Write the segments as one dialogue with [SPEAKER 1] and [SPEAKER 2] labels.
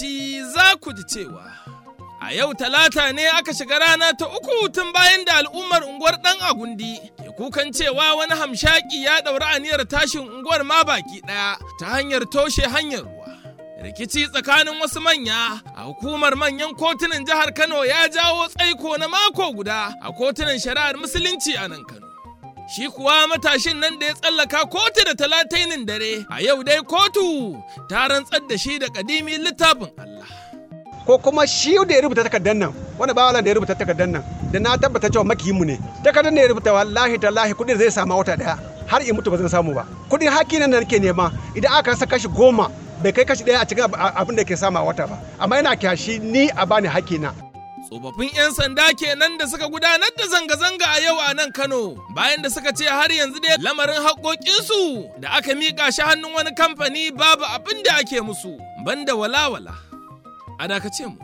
[SPEAKER 1] lokaci za ku ji cewa a yau talata ne aka shiga rana ta uku tun bayan da al'ummar unguwar ɗan agundi ke kukan cewa wani hamshaki ya ɗauri aniyar tashin unguwar ma baki ɗaya ta hanyar toshe hanyar ruwa. rikici tsakanin wasu manya a hukumar manyan kotunan jihar Kano ya jawo tsaiko na mako guda a kotunan shari'ar musulunci a nan Kano. Shi kuwa matashin nan da ya tsallaka kotu da talatainin dare a yau dai kotu ta rantsar da shi da kadimi littafin Allah.
[SPEAKER 2] ko kuma shi da ya rubuta takardar nan wani bawalan da ya rubuta takardar nan da na tabbata cewa makiyinmu ne takardar da ya rubuta wallahi tallahi kudin zai samu wata daya har in mutu ba zan samu ba kudin haki nan da nake nema idan aka rasa kashi goma bai kai kashi daya a cikin abin da ke samu a wata ba amma yana kyashi ni a bani haki na
[SPEAKER 1] Tsofaffin 'yan sanda kenan da suka gudanar da zanga-zanga a yau a nan Kano bayan da suka ce har yanzu dai lamarin haƙoƙinsu da aka miƙa shi hannun wani kamfani babu abin da ake musu banda walawala. A dakace mu.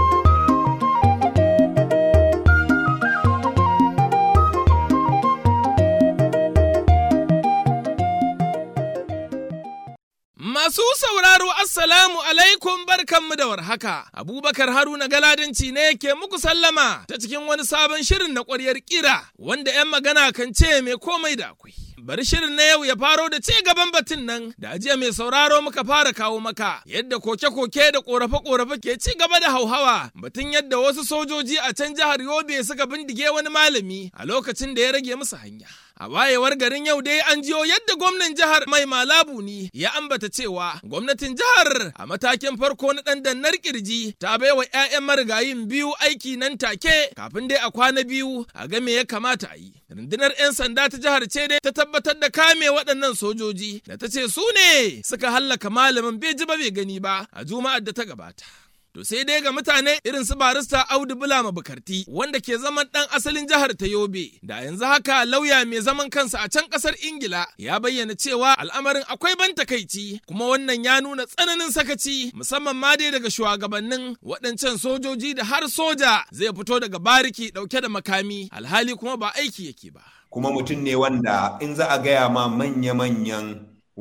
[SPEAKER 1] Masu sauraro Assalamu alaikum barkanmu da warhaka. Abubakar Haruna Galadanci ne ke muku sallama ta cikin wani sabon shirin na ƙwaryar ƙira wanda 'yan magana kan ce mai komai da akwai. Bari shirin na yau ya faro da ci gaban batun nan da ajiya mai sauraro muka fara kawo maka yadda koke-koke da ƙorafe-ƙorafe ke ci gaba da hauhawa batun yadda wasu sojoji a can jihar Yobe suka bindige wani malami a lokacin da ya rage musu hanya. A wayewar garin yau dai an jiyo yadda gwamnan jihar mai malabu ne ya ambata cewa gwamnatin jihar a matakin farko na ɗan dannar kirji ta baiwa 'ya'yan marigayin biyu aiki nan take kafin dai a kwana biyu a ga me ya kamata a yi. Rundunar 'yan sanda ta jihar ce dai ta tabbatar da kame waɗannan sojoji da ta ce su ne suka hallaka malamin bai ji ba bai gani ba a juma'ar da ta gabata. To sai dai ga mutane irin su barista Audu Bulama Bukarti wanda ke zaman ɗan asalin jihar ta Yobe da yanzu haka lauya mai zaman kansa a can ƙasar Ingila ya bayyana cewa al'amarin akwai ban takaici kuma wannan ya nuna tsananin sakaci musamman ma dai daga shugabannin waɗancan sojoji da har soja zai fito daga bariki ɗauke da makami alhali kuma ba aiki yake ba.
[SPEAKER 3] Kuma mutum ne wanda in za a gaya ma manya-manyan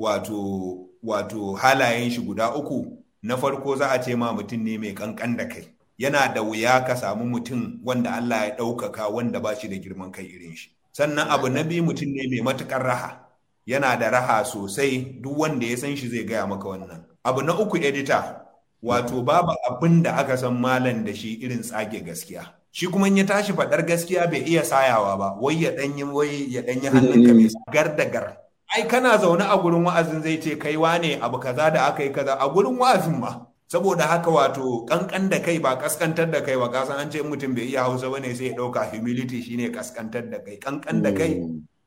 [SPEAKER 3] wato wato halayen shi guda uku na farko za a ce ma mutum ne mai kankan da kai yana da wuya ka samu mutum wanda Allah ya ɗaukaka wanda ba shi da girman kai irin shi sannan abu na biyu mutum ne mai matukar raha yana da raha sosai duk wanda ya san shi zai gaya maka wannan abu na uku edita wato babu abin da aka san malam da shi irin tsage gaskiya shi kuma ya tashi faɗar gaskiya bai iya sayawa ba wai ya ɗanyi wai ya ɗanyi hannunka mai gar da gar ai kana zaune a gurin wa'azin zai ce kai wane abu kaza da aka yi kaza a gurin wa'azin ma saboda haka wato kankan da kai ba kaskantar da kai ba kasan an ce mutum bai iya hausa bane sai ya dauka humility shine kaskantar da kai kankan da kai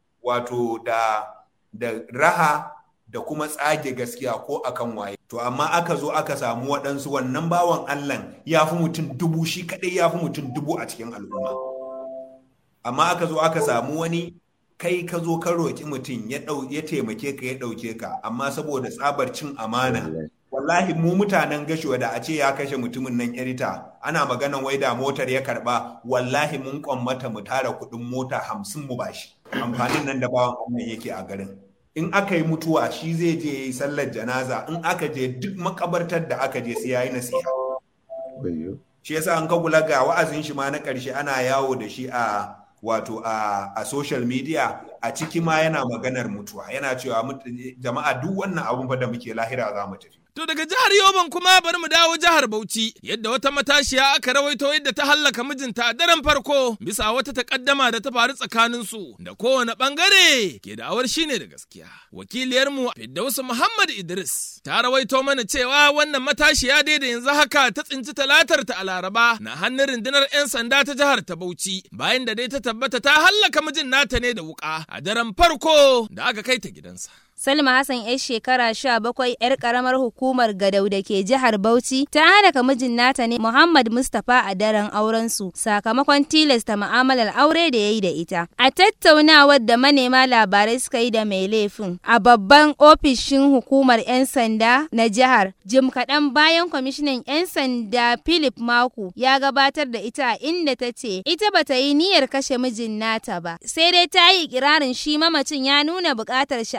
[SPEAKER 3] wato da da raha da kuma tsage gaskiya ko akan waye to amma aka zo aka samu waɗansu wannan bawan Allah ya fi mutum dubu shi kaɗai ya fi mutum dubu a cikin al'umma amma aka zo aka samu wani kai ka zo ka roƙi mutum ya taimake ka ya ɗauke ka amma saboda tsabar cin amana wallahi mu mutanen gashuwa da a ce ya kashe mutumin nan yarita ana maganan wai da motar ya karba wallahi mun kwammata mu tara kuɗin mota hamsin mu bashi amfanin nan da bawan Allah yake a garin in aka yi mutuwa shi zai je ya yi sallar janaza in aka je duk makabartar da aka je sai ya yi nasiha shi yasa an ka kula ga wa'azin shi ma na ƙarshe ana yawo da shi a wato a, a social media a ciki ma yana maganar mutuwa yana cewa jama'a duk wannan abun fa da muke lahira za mu tafi
[SPEAKER 1] To daga jihar Yoban kuma bari mu dawo jihar Bauchi yadda wata matashiya aka rawaito yadda ta hallaka mijinta a daren farko bisa wata takaddama da ta faru tsakanin su da kowane bangare ke da'awar shine da gaskiya. Wakiliyarmu Firdausu Muhammad Idris ta rawaito mana cewa wannan matashiya dai da yanzu haka ta tsinci talatar ta a Laraba na hannun rundunar 'yan sanda ta jihar ta Bauchi bayan da dai ta tabbata ta hallaka mijin nata ne da wuka a daren farko da aka kai ta gidansa.
[SPEAKER 4] Salma Hassan 'yar shekara sha bakwai 'yar karamar hukumar Gadau da ke jihar Bauchi ta halaka mijin nata ne Muhammad Mustapha a daren aurensu sakamakon tilasta ma'amalar aure da ya yi da ita. A tattaunawar da manema labarai suka yi da mai laifin a babban ofishin hukumar 'yan sanda na jihar jim kaɗan bayan kwamishinan 'yan sanda Philip Maku ya gabatar da ita inda ta ce ita bata yi niyyar kashe mijin nata ba sai dai ta yi ikirarin shi mamacin ya nuna buƙatar shi a kanta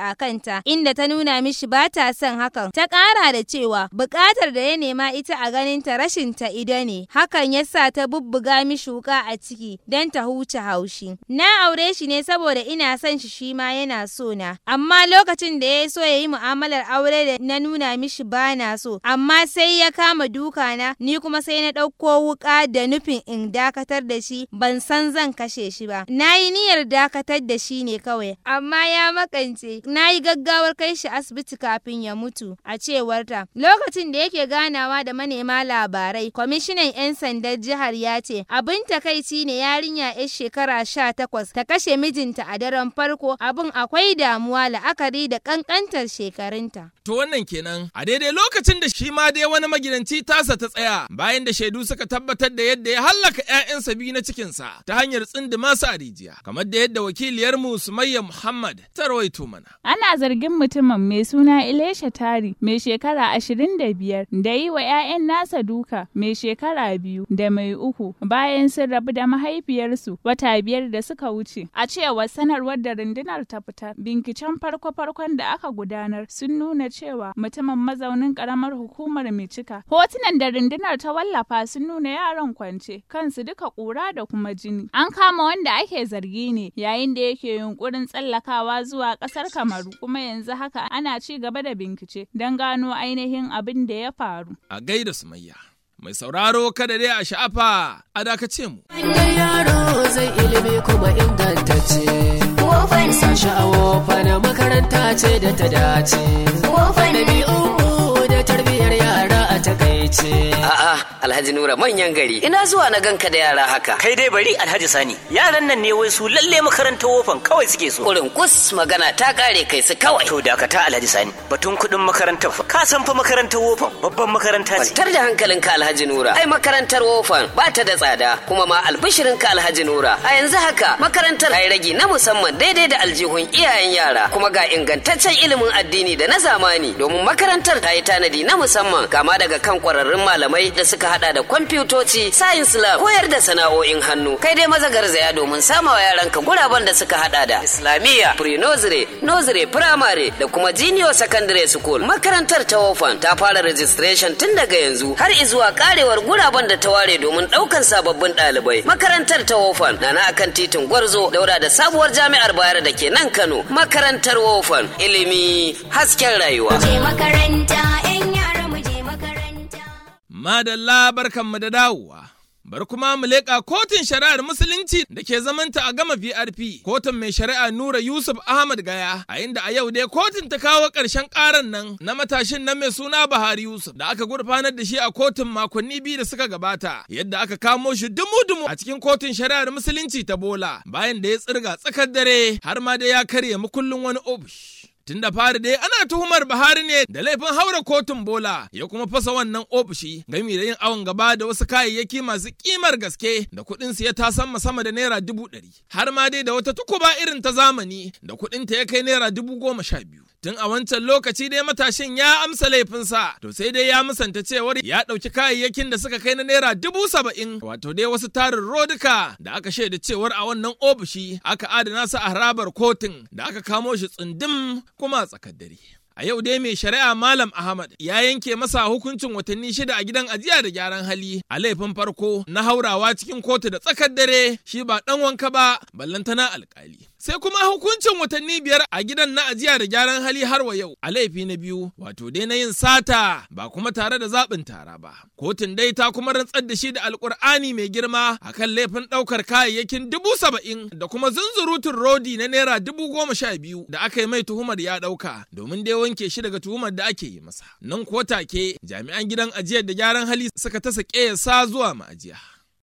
[SPEAKER 4] mata inda ta nuna mishi ba ta son hakan ta ƙara da cewa buƙatar da ya nema ita a ganin ta rashin ta ida ne hakan ya sa ta bubbuga mishi wuka a ciki don ta huce haushi na aure shi ne saboda ina son shi shi ma yana so na amma lokacin da ya so ya yi mu'amalar aure da na nuna mishi ba na so amma sai ya kama duka na ni kuma sai na ɗauko wuka da nufin in dakatar da shi ban san zan kashe shi ba na yi niyyar dakatar da shi ne kawai amma ya makance na yi gaggawar kai shi asibiti kafin ya mutu a cewarta lokacin da yake ganawa da manema labarai kwamishinan 'yan sandan jihar ya ce abin takaici ne yarinya 'yar shekara sha takwas ta kashe mijinta a daren farko abin akwai damuwa la'akari da kankantar shekarunta
[SPEAKER 1] To wannan kenan a daidai lokacin da shi ma dai wani magidanci tasa ta tsaya bayan da shaidu suka tabbatar da yadda ya hallaka 'ya'yansa biyu na cikinsa ta hanyar tsindima su a rijiya kamar da yadda wakiliyarmu Sumayya Muhammad ta rawaito mana.
[SPEAKER 5] Ana zargin mutumin mai suna Ilesha Tari mai shekara ashirin da biyar da yi wa 'ya'yan nasa duka mai shekara biyu da mai uku bayan sun rabu da mahaifiyarsu wata biyar da suka wuce. A cewar sanarwar da rundunar ta fitar, binciken farko-farkon da aka gudanar sun nuna cewa mutumin mazaunin karamar hukumar Micika. Hotunan da rundunar ta wallafa sun nuna yaran kwance, kansu duka kura da kuma jini. An kama wanda ake zargi ne yayin da yake yunkurin tsallakawa zuwa kasar Kamaru, kuma yanzu haka ana ci gaba da bincike don gano ainihin abin da ya faru.
[SPEAKER 1] A gaida Sumayya. Mai sauraro kada dai a sha'afa a dakace mu.
[SPEAKER 6] Wannan yaro zai ilimi kuma ingantacce. Wofan sashi a wofan makaranta ce da ta dace. Wofan ɗabi'u da tarbiyyar yara a takaice.
[SPEAKER 7] A'a, Alhaji Nura manyan gari. Ina zuwa na ganka da yara haka.
[SPEAKER 8] Kai dai bari Alhaji Sani. Yaran nan ne wai su lalle makarantar wofan kawai suke so.
[SPEAKER 7] Kurin kus magana ta kare kai su kawai.
[SPEAKER 8] To dakata Alhaji Sani. Batun kuɗin makarantar fa. Ka san fa makarantar wofan babban makaranta ce.
[SPEAKER 7] Kwantar da hankalinka Alhaji Nura. Ai makarantar wofan ba ta da tsada kuma ma albishirinka Alhaji Nura. A yanzu haka makarantar ai ragi na musamman daidai da aljihun iyayen yara kuma ga ingantaccen ilimin addini da na zamani domin makarantar ta yi tanadi na musamman kama daga kan kwararrun malamai da suka hada da kwamfutoci, science lab, koyar da sana'o'in hannu. Kai dai maza garzaya domin sama wa yaranka guraben da suka hada da Islamiyya, pre-nursery, nursery, primary da kuma junior secondary school. Makarantar ta wofan ta fara registration tun daga yanzu har izuwa karewar guraben da ta ware domin daukan sababbin ɗalibai. Makarantar ta wofan na na akan titin Gwarzo daura da sabuwar jami'ar Bayero da ke nan Kano. Makarantar wofan ilimi hasken rayuwa.
[SPEAKER 9] Je makaranta, 'yan yara mu je makaranta.
[SPEAKER 1] Madalla barkanmu da dawowa. Bar kuma mu leƙa kotun shari'ar musulunci da ke zamanta a gama VRP. Kotun mai shari'a Nura Yusuf Ahmad Gaya, a inda a yau dai kotun ta kawo ƙarshen ƙaran nan na matashin nan mai suna Buhari Yusuf da aka gurfanar da shi a kotun makonni biyu da suka gabata. Yadda aka kamo shi dumu-dumu a cikin kotun shari'ar musulunci ta Bola bayan da ya tsirga tsakar dare har ma da ya karya makullin wani ofish. Tun da fari dai ana tuhumar Buhari ne da laifin haura kotun bola ya kuma fasa wannan ofishi gami da yin awon gaba da wasu kayayyaki masu kimar gaske da kuɗin su ya tasan sama da naira dubu ɗari. Har ma dai da wata tukuba irin ta zamani da kuɗin ta ya kai naira dubu goma sha biyu. Tun a wancan lokaci dai matashin ya amsa laifinsa, to sai dai ya musanta cewar ya ɗauki kayayyakin da suka kai na naira dubu saba'in, wato dai wasu tarin rodika da aka shaida cewar a wannan ofishi aka adana su a harabar kotun da aka kamo shi tsindim kuma a tsakar dare. A yau dai mai shari'a Malam Ahmad ya yanke masa hukuncin watanni shida a gidan ajiya da gyaran hali a laifin farko na haurawa cikin kotu da tsakar dare shi ba ɗan wanka ba ballantana alkali. Sai kuma hukuncin watanni biyar a gidan na ajiya da gyaran hali har wa yau a laifi na biyu wato dai na yin sata ba kuma tare da zaɓin tara ba. Kotun dai ta kuma rantsar da shi da alkur'ani mai girma akan laifin ɗaukar kayayyakin dubu saba'in da kuma zunzurutun rodi na naira dubu goma sha biyu da aka yi mai tuhumar ya ɗauka domin dai wanke shi daga tuhumar da ake yi masa. Nan ko take jami'an gidan ajiyar da gyaran hali suka tasa sa zuwa ma'ajiya.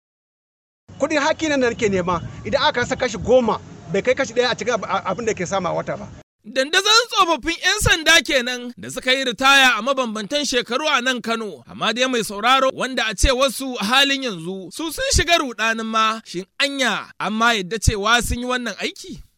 [SPEAKER 2] kudin haki nan da nake nema idan aka rasa kashi goma bai kai kashi ɗaya a cikin abin da ke sama wata ba
[SPEAKER 1] Dandazon tsofaffin 'yan sanda kenan da suka yi ritaya a mabambantan shekaru a nan Kano, amma dai mai sauraro wanda a ce wasu a halin yanzu su sun shiga rudanin ma shin anya amma yadda cewa sun yi wannan aiki?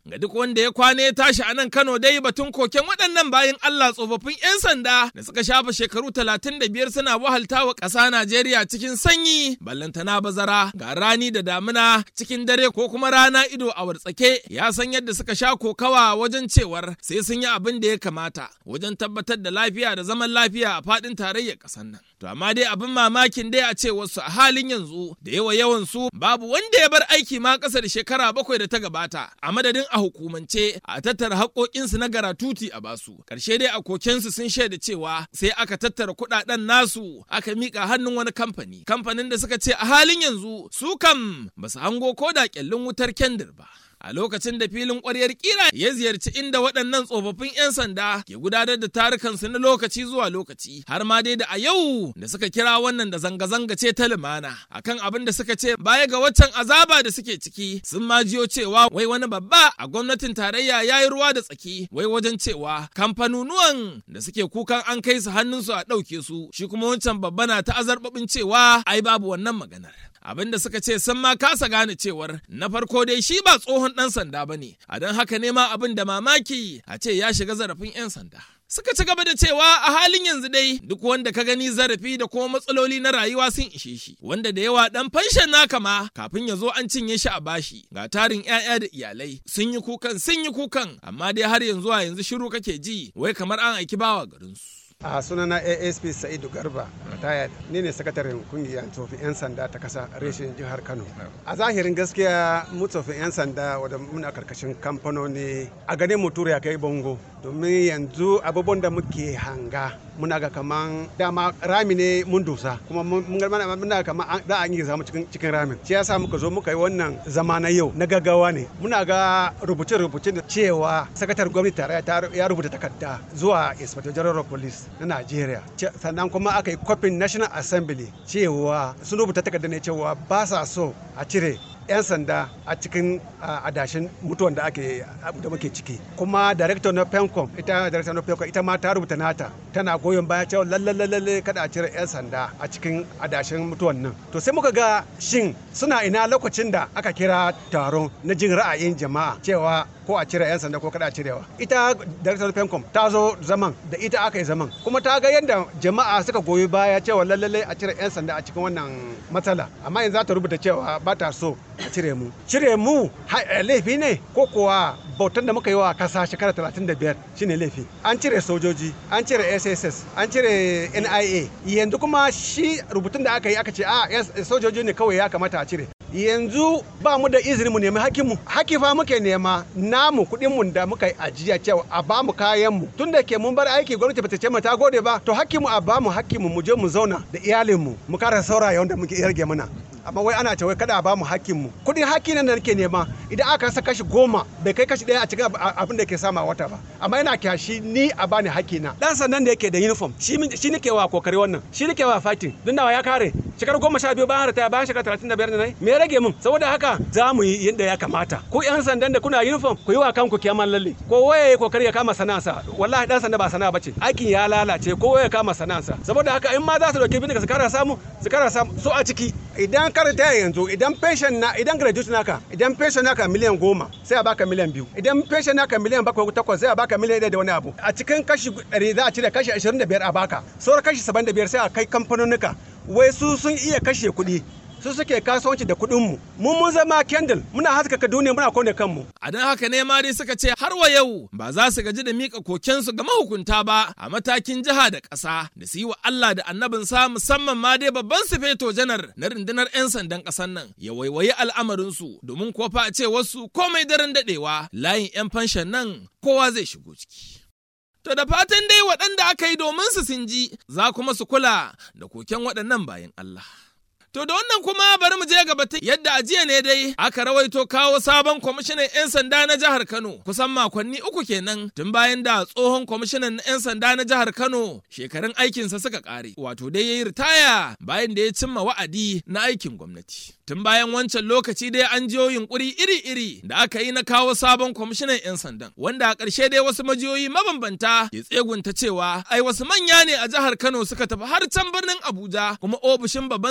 [SPEAKER 1] Ga duk wanda ya kwana ya tashi a nan Kano dai batun koken waɗannan bayan Allah tsofaffin 'yan sanda da suka shafa shekaru talatin da biyar suna wahalta wa ƙasa Najeriya cikin sanyi ballantana bazara ga rani da damina cikin dare ko kuma rana ido a wartsake ya san yadda suka sha kokawa wajen cewar sai sun yi abin da ya kamata wajen tabbatar da lafiya da zaman lafiya a faɗin tarayyar ƙasar nan. To amma dai abin mamakin dai a ce wasu a halin yanzu da yawa yawan su babu wanda ya bar aiki ma ƙasa da shekara bakwai da ta gabata a madadin a hukumance a tattara haƙoƙinsu na garatuti a basu. Ƙarshe dai a kokensu sun shaida cewa sai aka tattara kuɗaɗen nasu aka miƙa hannun wani kamfani. Kamfanin da suka ce a halin yanzu su kam ba su hango ko da ƙyallin wutar kendir ba. a lokacin da filin ƙwaryar kira ya ziyarci inda waɗannan tsofaffin 'yan sanda ke gudanar da tarukansu na lokaci zuwa lokaci har ma dai da a yau da suka kira wannan da zanga-zanga ce ta lumana akan abin da suka ce baya ga waccan azaba da suke ciki sun ma jiyo cewa wai wani babba a gwamnatin tarayya ya yi ruwa da tsaki wai wajen cewa kamfanonuwan da suke kukan an kai su hannunsu a ɗauke su shi kuma wancan babba na ta azarbabin cewa ai babu wannan maganar abin da suka ce sun ma kasa gane cewar na farko dai shi ba tsohon ɗan sanda ba ne a don haka ne ma abin da mamaki a ce ya shiga zarafin 'yan sanda suka ci gaba da cewa a halin yanzu dai duk wanda ka gani zarafi da kuma matsaloli na rayuwa sun ishe shi wanda da yawa dan fanshan naka ma kafin ya zo an cinye shi a bashi ga tarin 'ya'ya da iyalai sun yi kukan sun yi kukan amma dai har yanzu a yanzu shiru kake ji wai kamar an aiki bawa garinsu
[SPEAKER 2] a sunana asp sa'idu garba retired ni ne sakataren kungiyar tsofin 'yan sanda ta kasa reshen jihar kano a zahirin gaskiya mu tsofin 'yan sanda wadda muna karkashin kamfanoni a ganin mu tura ya kai bongo domin yanzu abubuwan da muke hanga muna ga kaman dama rami ne mun dusa kuma muna kaman da an yi zama cikin ramin shi yasa muka zo muka yi wannan zama na yau na gaggawa ne muna ga rubuce-rubuce da cewa sakatar gwamnati tare ya rubuta takarda zuwa inspector general of police na Najeriya sannan kuma aka yi kwafin National Assembly cewa sun rubuta takarda ne cewa ba sa so a cire 'yan sanda a cikin adashin mutuwan da ake da muke ciki kuma director na pencom ita director na pencom ita ma ta rubuta nata tana goyon baya cewa lalle kada a cire 'yan sanda a cikin adashin mutuwan nan to sai muka ga shin suna ina lokacin da aka kira taron na jin ra'ayin jama'a cewa ko a cire 'yan sanda ko kada a cirewa ita director pencom ta zo zaman da ita aka yi zaman kuma ta ga yadda jama'a suka goyi baya cewa lalle a cire 'yan sanda a cikin wannan matsala amma yanzu za ta rubuta cewa ba ta so a cire mu cire mu laifi ne ko kuwa bautan da muka yi wa kasa shekara 35 shine laifi an cire sojoji an cire sss an cire nia yanzu kuma shi rubutun da aka yi aka ce a sojoji ne kawai ya kamata a cire yanzu ba mu da izini mu nemi hakimu haki fa muke nema namu kuɗin mu da muka yi ajiya cewa a ba mu kayan mu tun da ke mun bar aiki gwamnati bata ce mu ta gode ba to hakimu a ba mu hakimu mu je mu zauna da iyalin mu mu kara saurayi wanda muke rage mana amma wai ana cewa kada a ba mu hakkin mu kudin hakki nan da nake nema idan aka sa kashi goma bai kai kashi daya a cikin abin da ke sama wata ba amma yana kyashi ni a bani hakki na dan sandan da yake da uniform shi shi nake wa kokari wannan shi nake wa fighting dun nawa ya kare shekaru goma sha biyu bayan harta bayan shekara talatin da biyar da nai me rage mun saboda haka za mu yi yadda ya kamata ku yan sandan da kuna uniform ku yi wa kanku kiyaman lalle ko waye kokari ya kama sana'arsa wallahi dan sanda ba sana'a bace aikin ya lalace ko waye ya kama sana'arsa saboda haka in ma za su dauke bindiga su kara samu su kara samu so a ciki idan karanta yanzu idan pension na idan graduate naka idan pension naka miliyan goma sai a baka miliyan biyu idan pension naka miliyan bakwai takwas sai a baka miliyan ɗaya da wani abu a cikin kashi ɗari za a cire kashi ashirin da biyar a baka sauran kashi saba'in da biyar sai a kai kamfanonika wai su sun iya kashe kuɗi su suke kasuwanci da kuɗin mu mun mun zama candle muna haskaka duniya muna kone kanmu
[SPEAKER 1] a don haka ne ma dai suka ce har wa yau ba za su gaji da mika kokensu ga mahukunta ba a matakin jiha da ƙasa da su yi wa Allah da annabin sa musamman ma dai babban sufeto janar na rundunar 'yan sandan ƙasar nan ya waiwayi al'amarinsu domin ko fa a ce wasu komai daren daɗewa layin 'yan fanshan nan kowa zai shigo ciki. To da fatan dai waɗanda aka yi domin su sun ji za kuma su kula da koken waɗannan bayan Allah. To da wannan kuma bari mu je ga batun yadda a jiya ne dai aka rawaito kawo sabon kwamishinan 'yan sanda na jihar Kano kusan makonni uku kenan tun bayan da tsohon kwamishinan 'yan sanda na jihar Kano shekarun aikinsa suka kare wato dai ya yi ritaya bayan da ya cimma wa'adi na aikin gwamnati. Tun bayan wancan lokaci dai an jiyo yunkuri iri-iri da aka yi na kawo sabon kwamishinan 'yan sandan wanda a ƙarshe dai wasu majiyoyi mabambanta ke tsegunta cewa ai wasu manya ne a jihar Kano suka tafi har can birnin Abuja kuma ofishin babban sufeto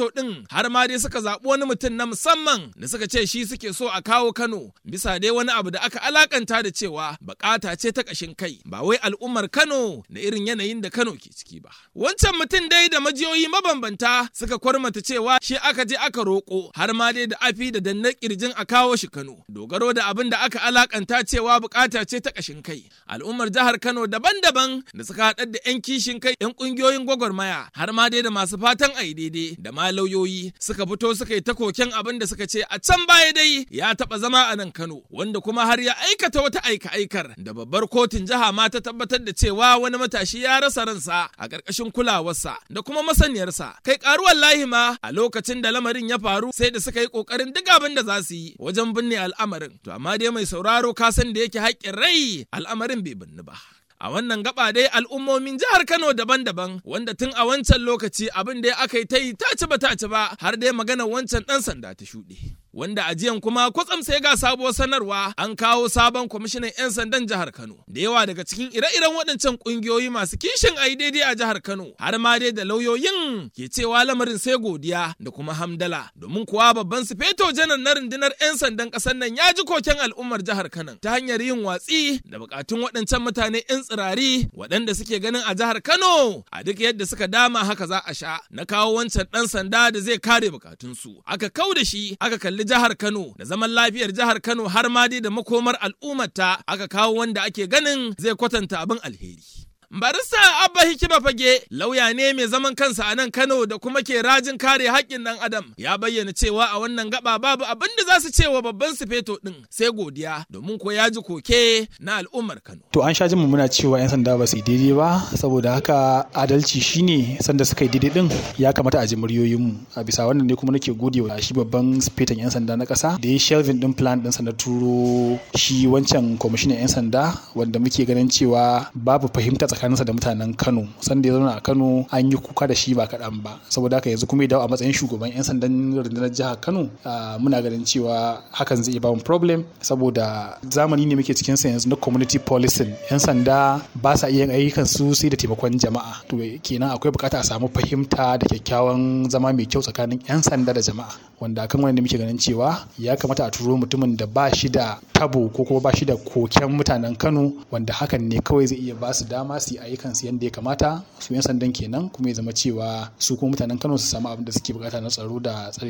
[SPEAKER 1] Sufeto ɗin har ma dai suka zaɓi wani mutum na musamman da suka ce shi suke so a kawo Kano bisa dai wani abu da aka alakanta da cewa bukata ce ta ƙashin kai ba wai al'ummar Kano da irin yanayin da Kano ke ciki ba. Wancan mutum dai da majiyoyi mabambanta suka kwarmata cewa shi aka je aka roƙo har ma dai da afi da dannar kirjin a kawo shi Kano. Dogaro da abin da aka alakanta cewa bukata ce ta ƙashin kai. Al'ummar jihar Kano daban-daban da suka haɗar da 'yan kishin kai 'yan ƙungiyoyin gwagwarmaya har ma dai da masu fatan a daidai da ma lauyoyi suka fito suka yi ta koken abin da suka ce a can baya dai ya taɓa zama a nan Kano wanda kuma har ya aikata wata aika-aikar da babbar kotun jiha ma ta tabbatar da cewa wani matashi ya rasa ransa a ƙarƙashin kulawarsa da kuma masaniyarsa kai ƙaruwar lahi ma a lokacin da lamarin ya faru sai da suka yi ƙoƙarin duk abin da za su yi wajen binne al'amarin to amma dai mai sauraro ka san da yake haƙƙin rai al'amarin bai binne ba. A wannan gaba dai al'ummomin jihar Kano daban-daban wanda tun a wancan lokaci abin da aka yi ta yi ta ci ba ta ci ba har dai magana wancan ɗan sanda ta shuɗe. Wanda ajiyan kuma kwatsam sai ga sabuwar sanarwa an kawo sabon kwamishinan 'yan sandan jihar Kano. Da yawa daga cikin ire-iren waɗancan ƙungiyoyi masu kishin a daidai a jihar Kano har ma dai da lauyoyin ke cewa lamarin sai godiya da kuma hamdala. Domin kuwa babban sufeto janar na rundunar 'yan sandan ƙasar nan ya ji koken al'ummar jihar Kano ta hanyar yin watsi da buƙatun waɗancan mutane 'yan tsirari waɗanda suke ganin a jihar Kano a duk yadda suka dama haka za a sha na kawo wancan ɗan sanda da zai kare bukatunsu. Aka kau da shi aka kalli jihar Kano da zaman lafiyar jihar Kano har ma dai da makomar al'ummarta aka kawo wanda ake ganin zai kwatanta abin alheri. Barista Abba Hikima Fage lauya ne mai zaman kansa a nan Kano da kuma ke rajin kare haƙƙin ɗan Adam ya bayyana cewa a wannan gaba babu abin da za su ce wa babban sufeto ɗin sai godiya domin ko ya ji koke na al'ummar Kano.
[SPEAKER 10] To an sha jin muna cewa 'yan sanda ba su yi daidai ba saboda haka adalci shine sanda suka yi daidai din ya kamata a ji muryoyinmu a bisa wannan ne kuma nake gode wa shi babban sufeton 'yan sanda na ƙasa da ya shelvin din plan ɗinsa na turo shi wancan kwamishinan 'yan sanda wanda muke ganin cewa babu fahimta tsakaninsa da mutanen Kano sanda ya zauna a Kano an yi kuka da shi ba kaɗan ba saboda haka yanzu kuma ya dawo a matsayin shugaban 'yan sandan rundunar jihar Kano muna ganin cewa hakan zai ba mu problem saboda zamani ne muke cikin sa yanzu na community policing 'yan sanda ba sa iya ayyukan su sai da taimakon jama'a to kenan akwai bukata a samu fahimta da kyakkyawan zama mai kyau tsakanin 'yan sanda da jama'a wanda kan wani muke ganin cewa ya kamata a turo mutumin da ba shi da tabo ko kuma ba shi da koken mutanen Kano wanda hakan ne kawai zai iya ba su dama su yi ayyukan su yadda ya kamata su 'yan sandan kenan kuma ya zama cewa su kuma mutanen Kano su samu abin da suke bukata na tsaro da tsare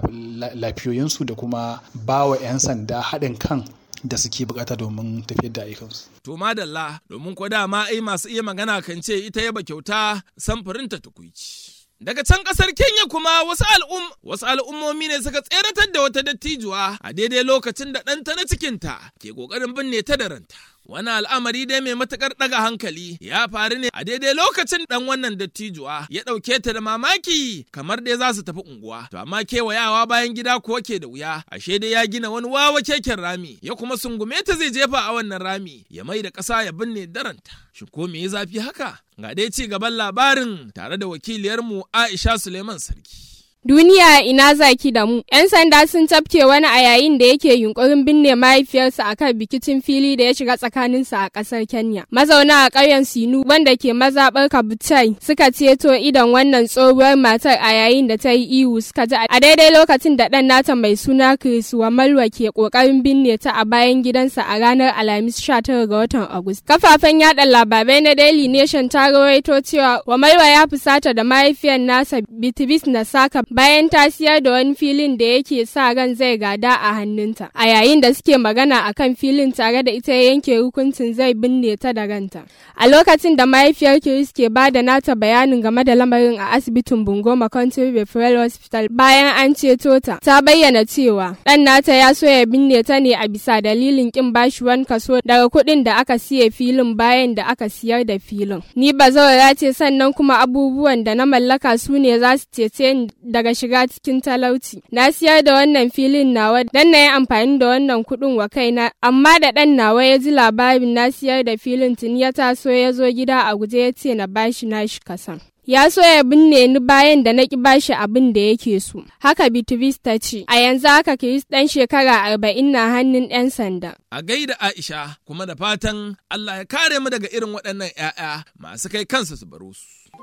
[SPEAKER 10] lafiyoyinsu da kuma ba wa 'yan sanda haɗin kan da suke bukata domin tafiyar da ayyukansu.
[SPEAKER 1] To madalla domin ko dama ai masu iya magana kan ce ita yaba kyauta samfurinta tukuici. Daga can kasar Kenya kuma wasu al'um wasu al'ummomi ne suka tseratar da wata dattijuwa a daidai lokacin da ɗanta na cikinta ke ƙoƙarin binne ta da ranta. Wani al'amari dai mai matuƙar ɗaga hankali ya faru ne a daidai lokacin ɗan wannan dattijuwa ya ɗauke ta da mamaki kamar dai za su tafi unguwa. To amma kewayawa bayan gida kuwa ke da wuya, ashe dai ya gina wani wawa keken rami, ya kuma sungume ta zai jefa a wannan rami, ya mai da ƙasa ya binne daranta. Shin ko me ya zafi haka? Ga dai ci gaban labarin tare da wakiliyarmu Aisha Suleiman Sarki.
[SPEAKER 11] Duniya ina zaki da mu. 'Yan sanda sun tafke wani a yayin da yake yunkurin binne mahaifiyarsa a kan bikicin fili da ya shiga tsakaninsa a ƙasar Kenya. Mazauna a ƙauyen Sinu wanda ke mazaɓar Kabutai suka ceto idon wannan tsohuwar matar a yayin da ta yi ihu suka ji a daidai lokacin da ɗan nata mai suna Chris Wamalwa ke ƙoƙarin binne ta a bayan gidansa a ranar Alhamis 19 ga watan Agusta. Kafafen yaɗa labarai na Daily Nation ta rawaito cewa Wamalwa ya fusata da mahaifiyar nasa Bitibis Nasaka bayan ta siyar da wani filin da yake sa ran zai gada a hannunta a yayin da suke magana a kan filin tare da ita ya yanke hukuncin zai binne ta da ranta a lokacin da mahaifiyar Chris ke ba da nata bayanin game da lamarin a asibitin Bungoma Country Referral Hospital bayan an ceto ta ta bayyana cewa dan nata ya so ya binne ta ne a bisa dalilin kin bashi wani kaso daga kuɗin da aka siye filin bayan da aka siyar da filin ni bazawara ce sannan kuma abubuwan da na mallaka su ne za su cece ni daga shiga cikin talauci. Na siyar da wannan filin nawa dan na yi amfani da wannan kuɗin wa kaina, amma da ɗan nawa ya ji labarin na siyar da filin tuni ya taso ya zo gida a guje ya ce na bashi nashi kasan. Ya so ya binne ni bayan da na ki bashi abin da yake so. Haka Bitris ta ce, a yanzu haka Kiris ɗan shekara arba'in na hannun 'yan sanda.
[SPEAKER 1] A gaida Aisha kuma da fatan Allah ya kare mu daga irin waɗannan 'ya'ya masu kai kansa su baro su.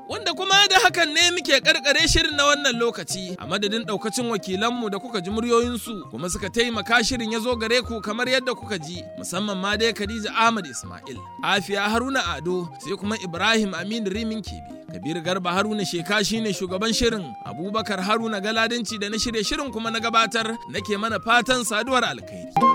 [SPEAKER 1] Wanda kuma da hakan ne muke karkare shirin na wannan lokaci a madadin daukacin wakilanmu da kuka ji muryoyinsu kuma suka taimaka shirin ya zo gare ku kamar yadda kuka ji musamman ma dai Khadija Ahmad Ismail, Afiya Haruna Ado sai kuma Ibrahim Aminu Rimin Kebi. Kabir Garba Haruna Sheka shine shugaban shirin Abubakar Haruna Galadinci da na shirye shirin kuma na gabatar nake mana fatan saduwar alkhairi.